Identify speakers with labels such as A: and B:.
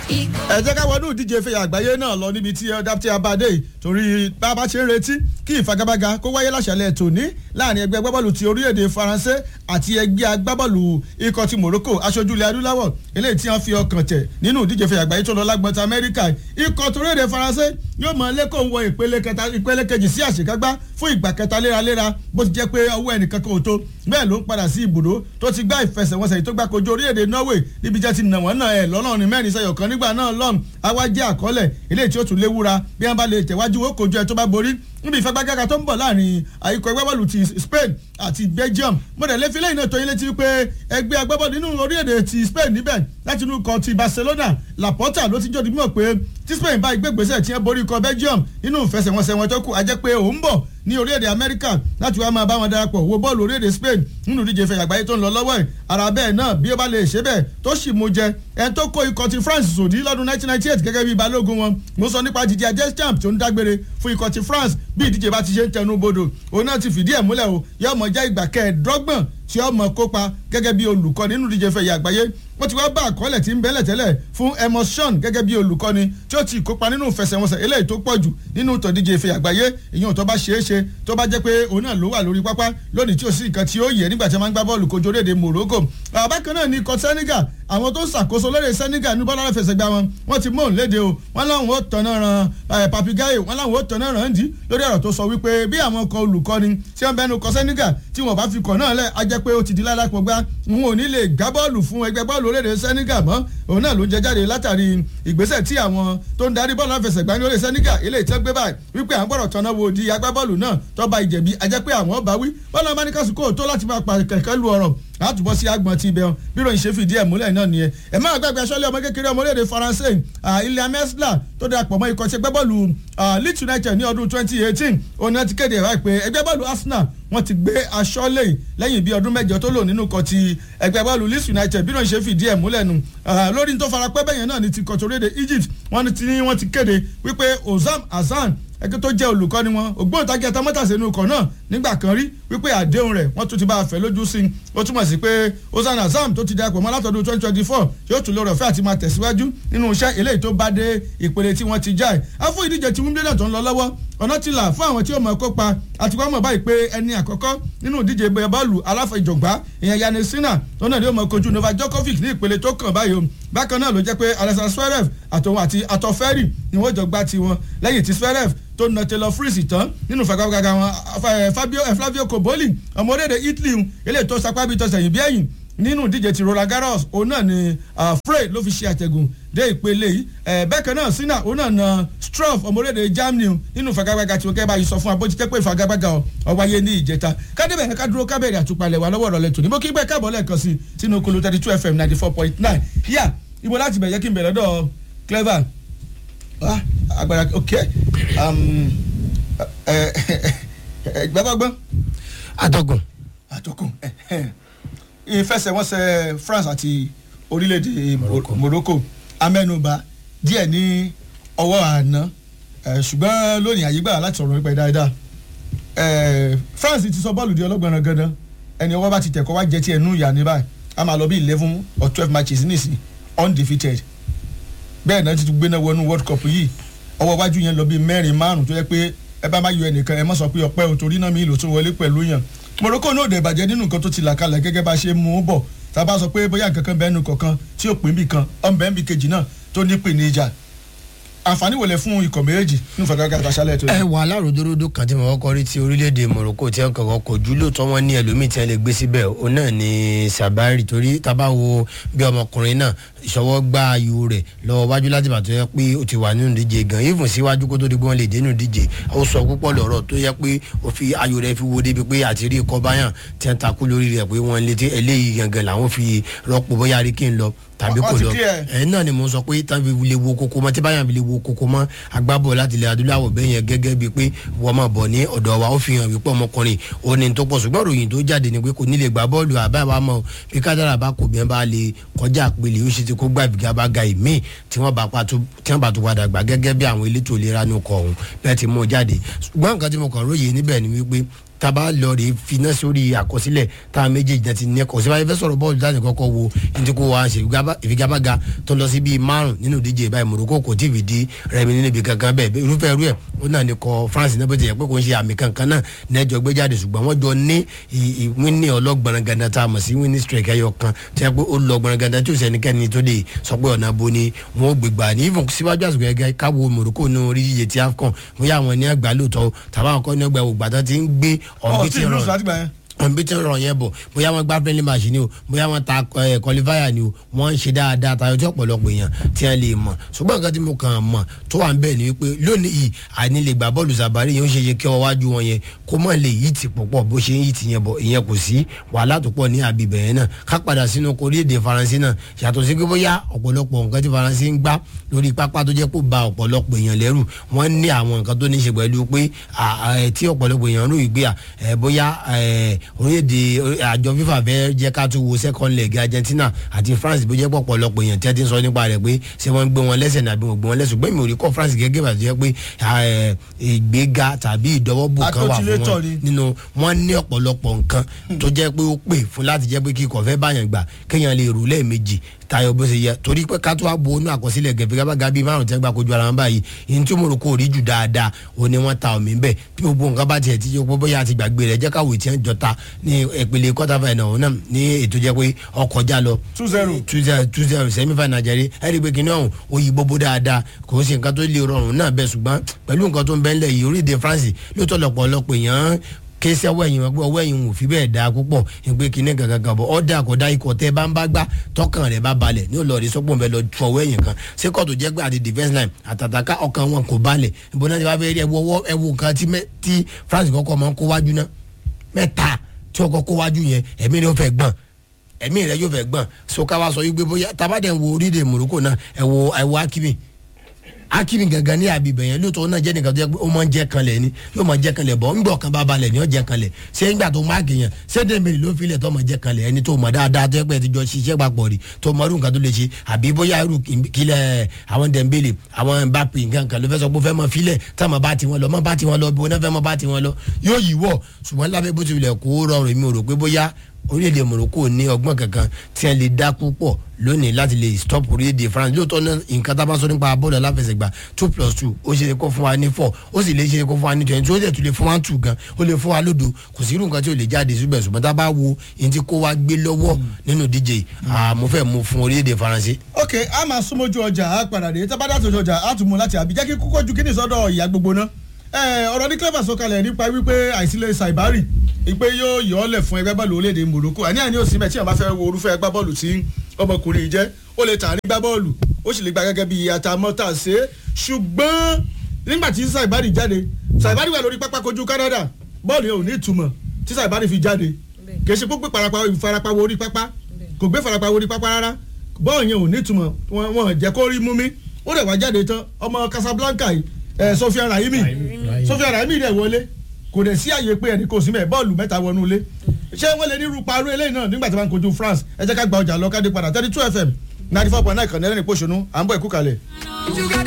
A: ẹ jẹ́ ká wọnú ìdíje ìfẹ̀yà àgbáyé náà lọ níbi tí ọ̀dàpítì abadé torí bá a bá ṣe ń retí kí ìfagagbága kó wáyé láṣàlẹ̀ tòní láàrin ẹgbẹ́ agbábọ́ọ̀lù ti orílẹ̀-èdè faransé àti ẹgbẹ́ agbábọ́ọ̀lù ikọ̀ ti morocco aṣojú ilẹ̀ adúláwọ̀ eléyìí tí wọ́n fi ọkàn tẹ̀ nínú ìdíje ìfẹ̀yà àgbáyé tó lọ lágbọ̀ntà amẹ́ríkà ikọ̀ tó orílẹ̀-èdè faransé yóò mọ lẹ́kọ̀ọ́ wọ ìpele kẹta ìpele kejì sí àṣekágbá fún ìgbà kẹta léraléra bó ti jẹ́ pé ọwọ́ ẹnìkan kan ò tó bẹ́ẹ̀ ló ń padà sí ibùdó tó ti gbá ìfẹsẹ̀wọnsẹ̀ yìí tó gbá kojú orílẹ̀-èdè norway níbi jẹ́ ti nà wọ́n náà ẹ̀ lọ́lọ́rin mẹ́rin sẹ́yọ̀ kan nígbà náà lọ́n àwa jẹ́ àkọọ́lẹ̀ eléyìí tí ó tún léwúra bí wọ́n bá lè tẹ̀wájú ó kojú ẹ tó bá borí níbi ìfagbágága tó ń bọ̀ láàrin àyíkọ̀ ẹgbẹ́ bọ́ọ̀lù ti Spain àti Belgium mọ̀dẹ̀lẹ́ fi lẹ́yìn náà tó yín létí pé ẹgbẹ́ agbábọ́ọ̀lù nínú orílẹ̀-èdè ti Spain níbẹ̀ láti inú ikọ̀ ti Barcelona Laporta ló ti jọ́ di mímọ̀ pé tí Spain bá ìgbégbèsè tí wọ́n borí ikọ̀ Belgium nínú ìfẹsẹ̀wọnsẹ̀ wọn tó kù á jẹ́ pé òun bọ̀ ní orílẹ̀-èdè Amẹ́ríkà láti wá máa bá wọn darapọ̀ wo bọ́ọ̀lù orílẹ̀-èdè Spain nínú ìdíje ìfẹ̀yà àgbáyé tó ń lọ lọ́wọ́ ẹ̀ ara bẹ́ẹ̀ náà bí ó bá lè ṣe bẹ́ẹ̀ tó sì mú jẹ ẹni tó kó ikọ̀ ti France sòdí lọ́dún 1998 gẹ́gẹ́ bí balógun wọn mo sọ nípa Didier Deschamps tó ń dágbére fún ikọ̀ ti France bí ìdíje bá ti ṣe ń tẹnu bodò òun náà ti fìdí ẹ̀ múlẹ̀ o yóò mọ̀ jẹ́ ìgbà kẹẹ̀ẹ́dọ́gbọ̀n tí ó mọ̀ kópa gẹ́gẹ́ bí olùkọ́ nínú ìdíje ìfẹ̀yà àgbáyé wọ́n ti wá bá àkọọ́lẹ̀ tí ń bẹ́lẹ̀ tẹ́lẹ̀ fún Emerson gẹ́gẹ́ bí olùkọ́ni tí ó ti kópa nínú ìfẹsẹ̀wọnsẹ̀ eléyìí tó pọ̀ jù nínú ìtọ́díje ìfẹ̀yà àgbáyé ìyẹn tó bá ṣeé ṣe tó bá jẹ́ pé òun náà ló wà lórí pápá lónìí tí ò sí nǹkan tí ó yẹ nígbà tí wọ́n máa ń gbá bọ́ọ̀lù kojú orílẹ̀-èdè Morocco bákan náà ní ikọ̀ Senegal àwọn tó ń ṣàkóso lórí Senegal ní bọ́lá fẹsẹ̀gbá wọn wọ́n ti mú òun léde o wọ́n láwọn ó tọ̀nà ran papigaye wọ́n láwọn ó tọ̀nà ran ndí lórí ọ̀rọ̀ tó sọ wípé bí àwọn ọkọ̀ olùkọ́ni tí wọ́n bẹnu kọ Senegal tí wọ́n bá fi kọ̀ náà lẹ̀ á jẹ́ pé ó ti di ládàpọ̀ gbá wọn ò ní lè gbá bọ́ọ̀lù fún ẹgbẹ́ bọ́ọ̀lù orílẹ̀ Senegal mọ́ òun náà ló ń jẹ jáde látàrí ìgbésẹ̀ tí àwọn tó ń darí bọ́ọ̀lù àfẹsẹ̀gbá ní orílẹ̀ Senegal ilé ìtẹ́ gbé báyìí wípé à ń gbọ́dọ̀ tọ́nà wo di agbábọ́ọ̀lù náà tó bá ìjẹ̀bi a jẹ́ pé àwọn bá wí bọ́ọ̀lù amánìkàsùkò tó láti máa pa kẹ̀kẹ́ lu ọ̀rọ̀ àtúbọ̀ sí agbọ̀n ti ibẹ̀ hàn bí ròyìn ṣe fìdí ẹ̀ múlẹ̀ náà nìyẹn ẹ̀ máa gbàgbé aṣọ́lé ọmọ kékeré ọmọ orílẹ̀-èdè faransé ilẹ̀ amẹ́sílà tó darapọ̀ mọ́ ikọ̀ tí ẹgbẹ́ bọ́ọ̀lù Leeds United ní ọdún 2018 òun náà ti kéde ìwà pé ẹgbẹ́ bọ́ọ̀lù Arsenal wọ́n ti gbé aṣọ́lé lẹ́yìn bí ọdún mẹ́jọ tó lò nínú ikọ̀ ti ẹgbẹ́ bọ́ọ̀lù Leeds United bí ròyìn ṣe fìdí ẹ̀ múlẹ̀ nù lórí tó farapẹ́ bẹ́yẹn náà ni ti kọ̀ toréde Egypt wọ́n ti kéde wípé Ozam Hassan ẹgbẹ́ tó jẹ́ olùkọ́ni wọn ògbóǹtagì atamátàsé inú ikọ̀ náà nígbà kan rí wípé àdéhùn rẹ̀ wọ́n tún ti bá a fẹ́ lójú sí i ó túmọ̀ sí pé Ozan Azam tó ti darapọ̀ mọ́ látọdún twenty twenty four yóò tún lórí ọ̀fẹ́ àti máa tẹ̀síwájú nínú iṣẹ́ eléyìí tó bá dé ìpele tí wọ́n ti já ẹ̀ á fún ìdíje tí Wimbledon tó ń lọ lọ́wọ́ ọ̀nà ti là fún àwọn tí ó mọ̀ kópa àti wọ́n mọ̀ báyìí pé ẹni àkọ́kọ́ nínú ìdíje bọ́ọ̀lù aláfẹ̀jọ̀gbá ìyẹn Yannick Sinner tó náà ni ó mọ̀ kojú Novak Djokovic ní ìpele tó kàn báyìí o bákan náà ló jẹ́ pé Alexander Zverev àtòun àti atọ́fẹ́rì ni wọ́n jọ gbá tiwọn lẹ́yìn tí Zverev tó na Taylor Fritz tán nínú fagagbága wọn Fabio Flavio Koboli ọmọ orílẹ̀-èdè Italy eléyìí tó sapá bíi tọ́sẹ̀ yìí bí ẹ̀yìn nínú ìdíje ti Roland Garros òun náà ni Frey ló fi ṣe àtẹ̀gùn dé ìpele yìí bẹ́ẹ̀ náà Sinner òun náà na Struff ọmọ orílẹ̀-èdè Germany nínú fagagbága tí wọ́n kẹ́ báyìí sọ fún abójútẹ́ pé fagagbága ọ̀wáyé ní ìjẹta kádébẹ̀ ká dúró kábẹ̀rẹ̀ àtúpalẹ̀ wà lọ́wọ́ ọ̀rọ̀lẹ̀ tòní bó kí gbẹ́ káàbọ̀ lẹ́ẹ̀kan sí sínú kolo thirty two FM ninety four point nine yíyà ibo láti bẹ̀rẹ̀ kí n bẹ̀rẹ̀ lọ́dọ̀ Clever agbára ok gbẹ́gbọ́gbọ́n.
B: atọ́kùn.
A: atọ́kùn ìfẹsẹ̀wọnsẹ̀ France àti orílẹ̀-èdè Morocco amẹ́nubà díẹ̀ ní ọwọ́ àná ṣùgbọ́n lónìí àyígbà láti sọ̀rọ̀ nípa dáadáa France ti sọ bọ́ọ̀lù di ọlọ́gbọ̀nrán gandan ẹni ọwọ́ bá ti tẹ̀kọ́ wá jẹ́ ti ẹnu ìyá ní báyìí a máa lọ bí eleven or twelve matches nísìnyí undefeated bẹ́ẹ̀ náà ti gbéná wọnú World Cup yìí ọwọ́ iwájú yẹn lọ bí mẹ́rin márùn tó yẹ pé ẹ bá má yọ ẹnìkan ẹ má sọ pé ọpẹ́ o torí náà mi ìlò tó wọlé pẹ̀lú yàn Morocco náà dẹ̀ bàjẹ́ nínú nǹkan tó ti là kalẹ̀ gẹ́gẹ́ bá a ṣe mú un bọ̀ tá a bá sọ pé bóyá nǹkan kan bẹ́ẹ̀ nù kọ̀ọ̀kan tí ò pín bì kan ọ̀nbẹ́ ń bì kejì náà tó ní pè ní ìjà àǹfààní wọlé fún ikọ̀ méjèèjì nínú fàgàgà àtàṣálẹ̀ tó yẹ.
B: ẹ wà aláròdòdò kan tí mo kọ́kọ́ rí ti orílẹ̀-èdè Morocco tí wọ́n kọ̀ọ̀kan kò jú lóòótọ́ wọn ní ẹlòmíì tí wọ́n lè gbé síbẹ̀ òun náà ni Sabari torí tábà wo bí ọmọkùnrin náà ìṣọwọ́ gba ayò rẹ̀ lọ́wọ́ wájú láti bàtọ́ yẹ pé ó ti wà nínú ìdíje gan even síwájú kó tó di pé wọ́n lè dé nínú ìdíje ó sọ púpọ̀ lọ́rọ̀ tó yẹ pé ó fi ayò rẹ̀ fi wo débi pé àti rí ikọ̀ báyàn tí wọ́n takú lórí rẹ̀ pé wọ́n lé eléyìí gangan làwọn fi rọ́pò bóyá rí kí n lọ tàbí kò lọ ẹ náà ni mo sọ pé tàbí lè wo koko mọ tí báyàn lè wo koko mọ agbábọ̀ láti ilẹ̀ adúláwọ̀ bẹ́ẹ̀ yẹn gẹ́gẹ́ bíi pé wọ́n máa bọ̀ ní ọ̀dọ̀ wa ó fi hàn wípé ọmọkùnrin ó ní tó pọ̀ ṣùgbọ́n ròyìn tó jáde ni pé kò ní lè gbá bọ́ọ̀lù àbáwá mọ́ bí kádàrà bá kò bẹ́ẹ̀ bá lè kọjá àpèlè ó sì ti kó gbà bìgá bá ga ìmíì tí wọ́n bá pàtó tí wọ́n bá tó padà gbà gẹ́gẹ́ bí àwọn elétò ìlera ní ọkọ̀ ọ̀hún bẹ́ẹ̀ ti mú jáde ṣùgbọ́n nǹkan tí mo kàn róye níbẹ̀ ni wípé taba lọ rè finá sórí àkọsílẹ̀ tá a méjèèjì náà ti ní ẹ̀kọ́ síbáyé fẹ́ sọ̀rọ̀ bọ́ọ̀lù láti kọ́kọ́ wo ní ti kó wa ṣe ìfigagbága tó lọ sí bíi márùn nínú ìdíje báyìí Morocco kò tí ì fìdí rẹmi nínú ibi kankan bẹ́ẹ̀ irúfẹ́ irú ẹ̀ ó náà ní kọ France náà bó ti yẹ pé kò ń ṣe àmì kankan náà nẹ́jọ gbé jáde ṣùgbọ́n wọ́n jọ ní wíní ọlọ́gbọ̀n ganda tá a mọ̀ sí wíní strike ẹyọ kan tó yẹ pé ó lọ gbọ̀n ganda tí ò sẹ́nikẹ́ni tó lè sọ pé ọ̀nà bo ni wọ́n gbégbá ní ìfún síwájú àsìkò gẹ́gẹ́ káwo Morocco ní orí yíyẹ ti AFCON bóyá àwọn ní àgbà lóòótọ́ tàbá àwọn kọ́ ní ọgbà ògbà tó ti ń gbé
A: ọ̀ tí
B: ọ̀nbí
A: ìlú sọ láti gbà yẹn
B: ọ̀nbí tí ń rọ̀ yẹn bọ̀ bóyá wọ́n gbá friendly match ni o bóyá wọ́n ta qualifier ni o wọ́n ń ṣe dáadáa tayọ tí ọ̀pọ̀lọpọ̀ èèyàn tí wọ́n lè mọ̀ ṣùgbọ́n nǹkan tí mo kàn mọ̀ tó wà ń bẹ̀ ni wípé lónìí yìí àní lè gbà bọ́ọ̀lù sàbárì yẹn ó ṣe yẹ kí ọwọ́ wájú wọn yẹn kó mọ̀ lè yí ti pọ̀pọ̀ bó ṣe ń yí ti yẹn bọ̀ ìyẹn kò sí wàhálà tó pọ̀ ní àbíbẹ̀ yẹn náà ká padà sínú orílẹ̀-èdè faransé náà yàtọ̀ sí pé bóyá ọ̀pọ̀lọpọ̀ nǹkan tí faransé ń gbá lórí pápá tó jẹ́ kó ba ọ̀pọ̀lọpọ̀ èèyàn lẹ́rù wọ́n ní àwọn nǹkan tó ní ṣe pẹ̀lú pé tí ọ̀pọ̀lọpọ̀ èèyàn rò ìgbé bóyá orílẹ̀-èdè àjọ fífà fẹ́ jẹ́ ká tún wo second leg Argentina àti France bó jẹ́ pọ̀ ọ̀pọ̀lọpọ̀ èèyàn tí a ti ń sọ nípa rẹ̀ pé ṣé wọ́n ń gbé wọn lẹ́sẹ̀ nàbí wọ́n gbé wọn lẹ́sẹ̀ gbẹ́mí ò rí kọ́ France gẹ́gẹ́ bá ti jẹ́ pé ìgbéga tàbí ìdọ́wọ́bò kan wà fún wọn nínú wọn ní ọ̀pọ̀lọpọ̀ nǹkan tó jẹ́ pé ó pè fún láti jẹ́ pé kíkọ̀ fẹ́ báyàn gbà kéèyàn lè rò lẹ́ẹ̀mejì tayọ bó ṣe yẹ torí pé ká tó wá bo inú àkọsílẹ̀ gẹ̀fẹ́gábàgà bíi márùn tẹ́gbà kojú ara wọn báyìí ìyẹn tí Morocco rí jù dáadáa ó ní wọ́n ta omi bẹ́ẹ̀ bí gbogbo nǹkan bá tiẹ̀ ti yọ pé bóyá àti gbàgbé rẹ̀ jẹ́ káwé tí wọ́n jọta ní ìpele quarter final náà ní ètò jẹ́ pé ọkọ̀ já lọ.
A: two zero
B: two zero two zero semi final jẹ́rí ẹ̀rí pé kìnìún ọ̀hún ó yí gbogbo dáadáa kò sí nǹkan tó lè rọrùn náà bẹ́ẹ̀ ṣùgbọ́n pẹ̀lú nǹkan tó ń bẹ́ńlẹ̀ yìí orílẹ̀-èdè France lóòótọ́ lọ́pọ̀lọpọ̀ èèyàn kéésì ọwọ́ ẹ̀yìn wọn pé ọwọ́ ẹ̀yìn ò fi bẹ́ẹ̀ dáa púpọ̀ ìpè kínní kankan bọ̀ ọ̀dà kọ̀dá ikọ̀ tẹ́ bá ń bá gbá tọkàn rẹ̀ bá balẹ̀ ní olórí sọ́pọ̀ nbẹ lọ tu ọwọ́ ẹ̀yìn kan sékọ̀ tó jẹ́ pé àti defence line àtàtàkà ọkàn wọn kò balẹ̀ ìbọn náà ti wá fẹ́ rí ẹwọ́ ọwọ́ ẹwọ́ nǹkan tí France kọ́kọ́ máa ń kó wájú náà mẹ́ta tí ọkọ̀ kó wájú yẹn ẹ̀mí rẹ̀ yóò fẹ́ gbọ̀n ẹ̀mí rẹ̀ yóò fẹ́ gbọ̀n so ká wá sọ yí pé bóyá tabadẹ̀ ń wo orílẹ̀ Morocco náà ẹ̀wọ̀ ẹ̀wọ̀ Hakimi akiri gangan ní abibẹ yẹn lóòótọ́ náà jẹ́ nìkan tó yẹ pé ó máa ń jẹ́ kanlẹ̀ ni yóò máa jẹ́ kanlẹ̀ bọ̀ ńgbọ̀ kan bá balẹ̀ ni yóò jẹ́ kanlẹ̀ ṣé ńgbà tó máa kìyàn ṣé dèmèrè ló filẹ̀ tó máa jẹ́ kanlẹ̀ ẹni tó mọ̀ dáadáa tó yẹ pé ẹ ti jọ ṣiṣẹ́ papọ̀ rí tó mọ irú nǹkan tó lè ṣe àbí bóyá irú kílẹ̀ àwọn Dembele àwọn Mbappe nǹkan kan ló fẹ́ sọ pé ó fẹ́ mọ filẹ̀ tá mọ̀ bá ti wọn lọ mọ̀ bá ti wọn lọ bí wọn fẹ́ mọ̀ bá ti wọn lọ yóò yí wọ̀ ṣùgbọ́n lábẹ́ bó ti wulẹ̀ kó rọrùn èmi ò rò pé bóyá orílẹ̀-èdè Morocco ní ọgbọ́n kankan tí wọ́n lè dá púpọ̀ lónìí láti lè stop orílẹ̀-èdè France lóòótọ́ náà nǹkan tá a bá sọ nípa bọ́ọ̀lù aláfẹsẹ̀gbá two plus two ó ṣe é kó fún wa ní four ó sì lè ṣe é kó fún wa ní twenty ó sì tún lè fún wa two gan ó lè fún wa lódo kò sí irú nǹkan tí ò lè jáde síbẹ̀ ṣùgbọ́n tá a bá wo ẹni tí kó wa gbé lọ́wọ́ nínú díje mo fẹ́ mú fún orílẹ̀-èdè Faransé.
A: ok a máa súnmọ́jú ọjà a padà dé tá a bá dá tòjú ọjà a tún mú láti àbí jẹ́ kí kókó ju kíní sọ́dọ̀ ìyá gbogbo náà ọ̀rọ̀ ní clever sọ̀kalẹ̀ nípa wípé àìsílẹ̀ Saibari ìpè yóò yọ ọ́ lẹ̀ fún ẹgbẹ́ bọ́ọ̀lù orílẹ̀-èdè Morocco àní àní òsì mẹ́ tí àwọn bá fẹ́ wo orúfẹ́ ẹgbẹ́ bọ́ọ̀lù tí ọmọkùnrin yìí jẹ́ ó lè tà ní gbá bọ́ọ̀lù ó sì lè gba gẹ́gẹ́ bí atamọ́tà ṣe ṣùgbọ́n nígbà tí Saibari jáde Saibari wà lórí pápá kojú Canada bọ́ọ̀lù yẹn ò ní ìtumọ̀ tí Saibari fi jáde kì í ṣe pé ìfarapa wo orí pápá kò gbé farapa wo orí pápá rárá bọ́ọ̀lù yẹn ò ní ìtumọ̀ wọn jẹ́ kó rí mú mi ó rẹ̀ wá jáde tán ọmọ Casablanca yìí ẹ Sofia Rahimi Sofia Rahimi rẹ wọlé kò dẹ̀ sí àyè pé ẹnì kò sí mẹ́ bọ́ọ̀lù mẹ́ta wọnú ilé ṣé wọ́n lè ní irú parú eléyìí náà nígbà tí wọ́n kojú France ẹ jẹ́ ká gba ọjà lọ ká dé padà thirty two FM ninety four point nine kan ní ẹlẹ́ni pòṣónú à ń bọ̀ ẹ̀kú kalẹ̀.